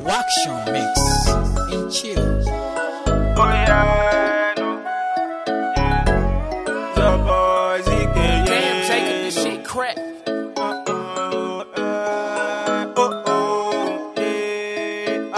Waction mix and chill. Oh yeah, no. Yeah. The boys, he can Damn, Jacob, this shit crack. Oh, oh, uh, oh, oh, yeah,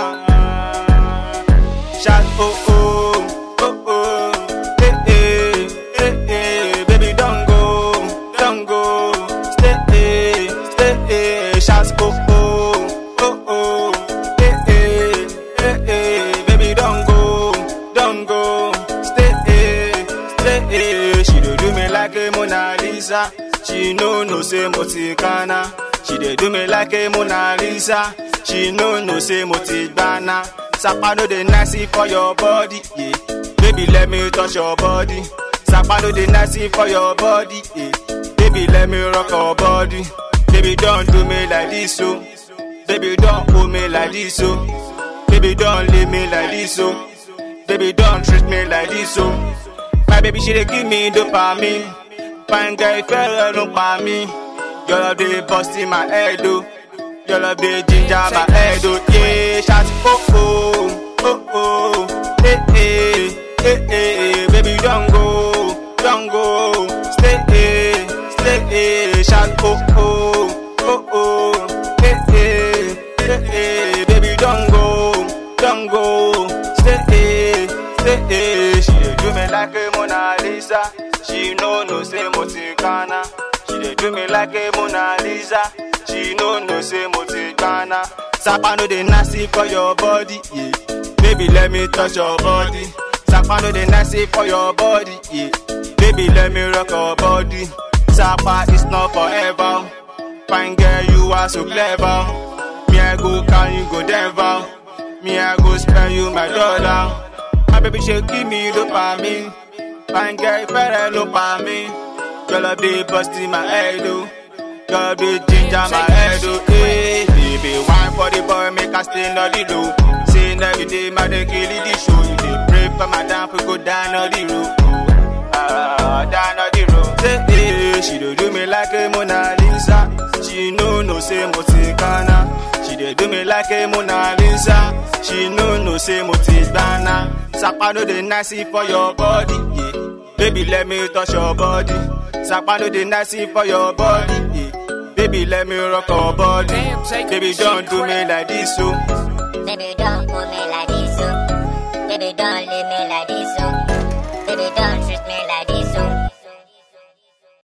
ah. Shout, oh, oh, oh, oh, eh, eh, eh, eh, baby, don't go, don't go, stay, eh, stay, eh, shout, oh, oh, oh, oh, eh, eh, eh, eh, baby, don't go, don't go, stay, eh, stay, eh, she dey do me like a Mona Lisa, she no know say Moticana, she dey do me like a Mona Lisa, she no know say Motigbana, Sapa no dey nice for your body, yeah. Baby, let me touch your body. Sapa no dey nice for your body, yeah. Baby, let me rock your body. Baby, don't do me like this, so. Baby, don't hold me like this, so. Baby, don't leave me like this, so. Baby, don't treat me like this, so. My baby, she dey give me dopamine. Fine girl, if you don't pa me. Your love dey bust in my head, oh. Your love dey ginger my head, oh. Yeah, shout, oh, oh, oh, oh. Eh, eh, eh, eh, baby, don't go, don't go. Stay, eh, stay, eh. Shout, oh, oh, oh, oh. Eh, eh, eh, eh, baby, don't go, don't go. Stay, eh, stay, eh. She dey do me like a Mona Lisa. She no know say Moticana. She dey do me like a Mona Lisa. She no know say Moticana. Sapa no dey nasty for your body, yeah. Baby, let me touch your body. Sapa no dey nasty for your body, yeah. Baby, let me rock your body. Sapa is not forever. Fine girl, you are so clever. Me, I go can you go Denver. Me, I go spend you my dollar. My baby, she give me dopamine. Fine girl, better look at me. Girl, I be busting my head, oh. Girl, be ginger my head, oh. Hey, baby, wine for the boy, make us stay on the low. Saying every day, my day kill it, the show. You dey pray for my damn, we go down on the road. Ah, down on the road. Say, hey, she do do me like a Mona Lisa. She no no say Moticana. She dey do me like a Mona Lisa. She no no say Moticana. Sapa no dey nice for your body, yeah. Baby, let me touch your body. Sapa no dey nice for your body, yeah. Baby, let me rock your body. Damn, Jacob, Baby, this don't shit do me crack. like this, so. Baby, don't pull me like this, so. Baby, don't leave me like this, so. Baby, don't